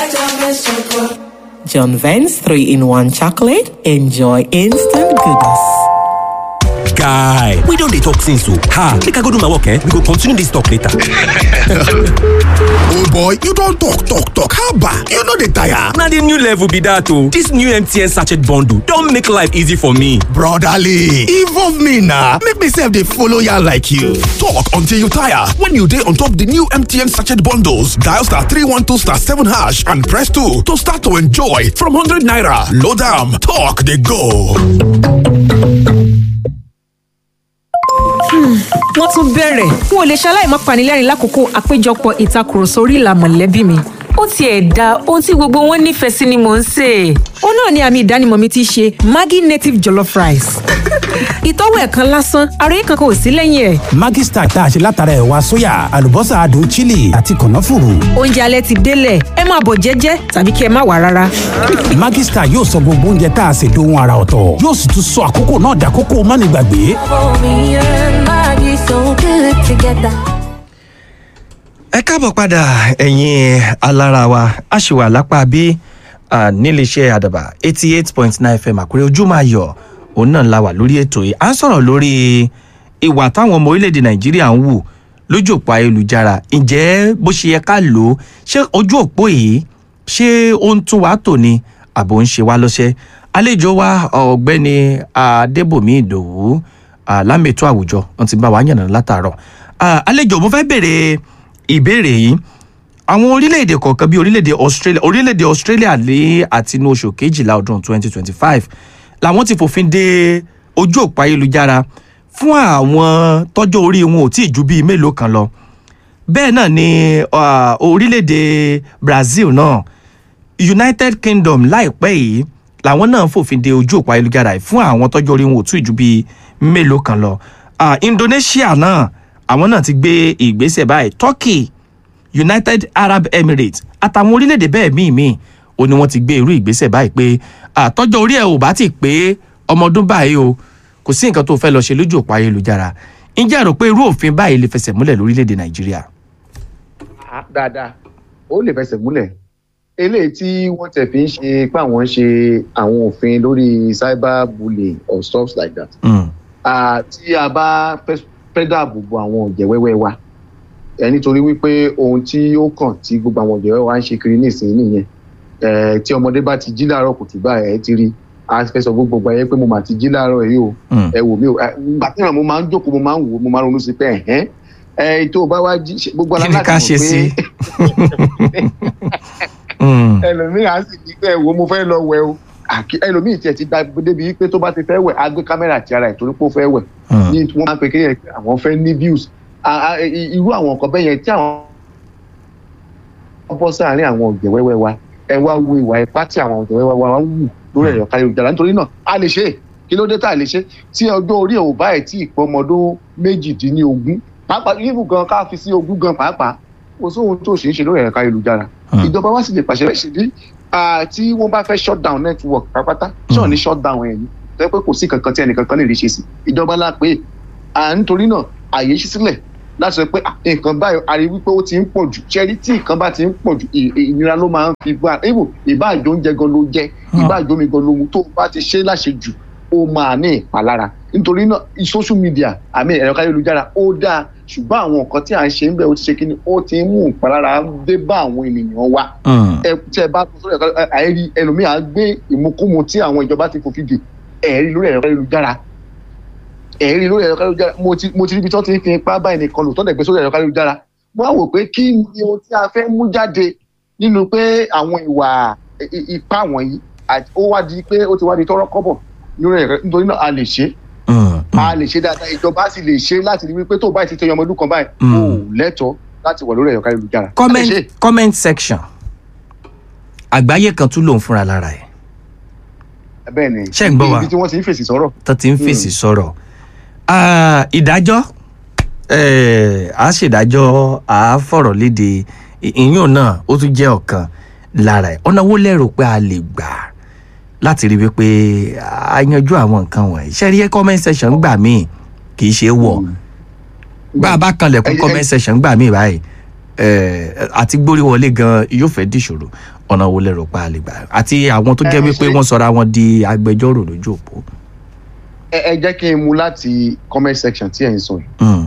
John Vance 3 in 1 chocolate. Enjoy instant goodness. guy we don dey talk since o ha make i go do my work eh we go continue this talk later old boy you don talk talk talk haba you no dey tire na the new level be that o this new mtn sachet bundle don make life easy for me brotherly involve me na make me sef dey follow yarn like you talk until you tire when you dey on top the new mtn sachet bundles dial star 312 star 7 hash and press 2 to start to enjoy from 100 naira load am talk dey go. wọ́n tún bẹ̀rẹ̀ n ò lè ṣaláì má panilẹ́rìn lákòókò àpéjọpọ̀ ìtakùrọ̀sọ orí ìlà mọ̀lẹ́bí mi. ó tiẹ̀ da ohun tí gbogbo wọn nífẹ̀ẹ́ sí ni mò ń sè é. ó náà ni àmì ìdánimọ̀ mi ti ṣe maggi native jollof rice. ìtọ́wò ẹ̀ kan lásán ara yìí kankan ò sí lẹ́yìn ẹ̀. Maggi Star tá a ṣe látara ẹ̀wà sóyà àlùbọ́sà adùn chili àti kànáfùrù. oúnjẹ alẹ́ ti délẹ̀ ẹ máa bọ̀ jẹ́jẹ́ tàbí kí ẹ má wà rárá. Maggi Star yóò sọ gbogbo oúnjẹ tá a ṣe dohun ara ọ̀tọ̀ yóò sì tún sọ àkókò náà dàkókò mánigbàgbé. ẹ káàbọ̀ padà ẹ̀yin alára wa a ṣì wà lápá bí níléeṣẹ́ àdàbà eighty eight point nine fm àkúrẹ́ ojúmọ́ ayọ̀ òun náà la wà lórí ètò yìí à ń sọ̀rọ̀ lórí ìwà táwọn ọmọ orílẹ̀-èdè nàìjíríà ń wù lójú òpó ayélujára ǹjẹ́ bó ṣe yẹ ká lò ó ṣé ojú òpó yìí ṣé ó ń tún wá tò ní àbò ń ṣe wá lọ́ṣẹ́ àlejò wa ọ̀gbẹ́ni adébòmí ìdòwú lámètò àwùjọ wọn ti bá wa yànnà látàárọ̀ àlejò mo fẹ́ bèrè ìbéèrè yìí àwọn orílẹ̀-èdè kọ̀ọ̀kan bíi orílẹ̀-èdè australia orílẹ̀-èdè australia lé àti inú oṣù kejìlá ọdún 2025 làwọn ti fòfin de ojú òpó ayélujára fún àwọn tọ́jọ́ orí wọn ò tí ì ju bíi mélòó kan lọ bẹ́ẹ̀ náà ni orílẹ̀-èdè brazil náà united kingdom láìpẹ́ yìí làwọn náà fòfin de ojú òpó ayélujára fún àwọn tọ́jọ́ orí wọn ò tí ì ju bíi mélòó kan lọ indonesia náà àwọn náà ti gbé ìgbésẹ̀ báyìí turkey united arab emirates àtàwọn orílẹ̀-èdè bẹ́ẹ̀ míì míì ó ní wọ́n ti gbé irú ìgbésẹ̀ báyìí pé àtọ́jọ́ orí ẹ̀ ò bá ti pé ọmọ ọdún báyìí o kò sí nǹkan tó fẹ́ lọ ṣe lójú òpó ayélujára ǹjẹ́ àrò pé irú òfin báyìí lè fẹsẹ̀ múlẹ̀ lórílẹ̀‐èdè nàìjíríà. dáadáa ó lè fẹsẹ̀ múlẹ̀ eléyìí tí wọ́n tẹ̀ fi ń ṣe pé àwọn ń ṣe àwọn òfin lórí cyber bullying or stuff like that. tí a bá fẹ́ dáàbò bo àwọn ọ̀jẹ̀ wẹ́wẹ́ wa ẹ nítorí wípé ohun tí ó kàn tí gbogbo àwọn ọ̀jẹ̀ wẹ́wẹ́ wa ń ṣe kiri nísìnyí nìyẹn tí ọmọdé bá ti jí láàárọ̀ kùtù báyìí ẹ ti rí a fẹ́ sọ gbogbo ayé pé mo mà ti jí láàárọ̀ yìí o ẹ wò mí o gbà tí mo máa ń jókòó mo máa ń wò mo máa ń ronú sí pé ẹ̀hẹ́n ẹ tó o bá wá jí gbogbo kí ni ká ṣe sí. ẹlòmíì á sì ní pé ẹ wo mo fẹ́ lọ wẹ o ẹlòmíì tiẹ̀ ti da débi pé tó bá ti fẹ́ wẹ̀ á gbé kámẹ́rà ti ara ẹ̀ torí pé ó fẹ́ wẹ̀ ní wọ́n máa ń pe kéèyàn àwọn fẹ́ ní views irú àwọn nǹkan bẹ́ẹ̀ yẹn tí àwọn bọ́ sáàárín àwọn ọ̀jẹ̀ wẹ́wẹ́ wa ẹ wá wo ìwà ipá tí àwọn ọ̀jẹ̀ wẹ́wẹ́ wa ń wù lórí ẹ̀rọ káyọ̀jára nítorí náà a lè ṣe kí ló dé tá a lè ṣe tí ọjọ́ orí ẹ̀ ò bá ẹ̀ tí ìpọ́ ọmọdún méjìdínlógún pàápàá yíyún gan ká fi sí ogún gan pàápàá kò sóhun tó ṣe é ṣe lórí ẹ̀rọ káyọ̀jára ìjọba wa sì lè pàṣẹ rẹ̀ ṣèbí tí wọ́n bá fẹ́ shut down network pátápátá ṣọ́ọ̀ ní shut down ẹ̀ ní tẹ́ pé kò sí kankan tí ẹnìkankan lè rí ṣe sí ìjọba lápè nítorí náà àyè ṣí sílẹ̀ láti sọ pé nǹkan báyìí a rí wípé ó ti ń pọ̀ jù ṣẹ́rí tí nǹkan bá ti ń pọ̀ jù ìnira ló máa ń fi bá ibò ìbáàjò oúnjẹ gan ló jẹ ìbáàjò omi gan ló mu tó bá ti ṣe láṣẹ jù ó máa ní ìpalára nítorí náà social media àmì ẹ̀rọ káyélujára ó dáa ṣùgbọ́n àwọn nǹkan tí à ń ṣe ń bẹ̀ ó ti ṣe kíni ó ti ń mú ìpalára dé bá àwọn ènìyàn wa ẹ tí ẹ bá tó sórí ẹ̀rọ àìrí ẹlòmíà gbé ìmukúmu tí àwọn ìjọba ti fòfin dè ẹ̀rí lórí ẹ̀rọ káyélujára ẹ̀rí lórí ẹ̀rọ káyélujára mo ti mo ti ríbi tí wọ́n ti ń fi ipá báyìí nìkan lò tó dẹ̀ gbé sórí ẹ̀rọ káyélujára wọ́n á wò pé kí ni ohun tí a fẹ́ mú jáde nínú pé àwọn ìwà ipá wọ̀nyí ó wá di pé ó ti wá di tọ́rọ́ kọ́bọ̀ lórí ẹ̀rọ nítorí náà a lè ṣe a lè ṣe dáadáa ìjọba sì lè ṣe láti rí wípé tó báyìí ti tẹyọ ọmọ ọdún kan báyìí ó lẹ́tọ̀ọ́ láti wà lórí ẹ̀rọ káyélujára. comment comment section àgbáyé kan tún lòun fúnra lára ẹ̀ bẹ́ẹ̀ ni ṣé ń gbọ́ wa ibi tí wọ́n ti ń fèsì sọ̀rọ̀. tó ti ń fèsì sọ̀rọ̀ ìdájọ́ a ṣèdájọ́ a fọ̀rọ̀ léde ìyún náà ó tún jẹ́ ọ̀kan lára ẹ̀ ọ̀nà wo lẹ́rù pé a lè gbà láti rí wípé a yanjú àwọn nǹkan wọ̀nyí ṣe rí comment section gbà míì kì í ṣe é wọ̀ bá a bá kanlẹ̀kùn comment section gbà míì báyìí eh, àti gbórí wọlé gan yóò fẹ́ dìṣòro ọ̀nà wo lẹ́rọ pa àlè gbà àti àwọn tó jẹ́ Eh, wípé ṣe- wọ́n sọra wọn di agbẹjọ́rò lójú òpó. ẹ ẹ jẹ́ kí n mú láti comment section tí ẹ̀ ń sọ yìí Mm,